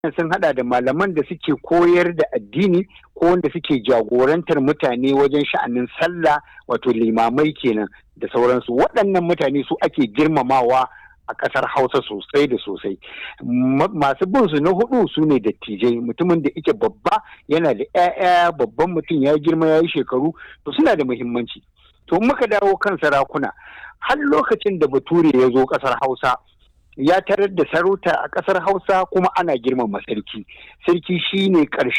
sun hada da malaman da suke koyar da addini ko wanda suke jagorantar mutane wajen sha'anin sallah wato limamai kenan da sauransu waɗannan mutane su ake girmamawa a ƙasar hausa sosai da sosai masu bin su na hudu su ne dattijai mutumin da ike babba yana da 'ya'ya babban mutum ya girma ya yi shekaru to suna da muhimmanci to muka dawo kan sarakuna har lokacin da bature ya zo ƙasar hausa ya tarar da sarauta a ƙasar hausa kuma ana girmama sarki sarki shine ƙarshen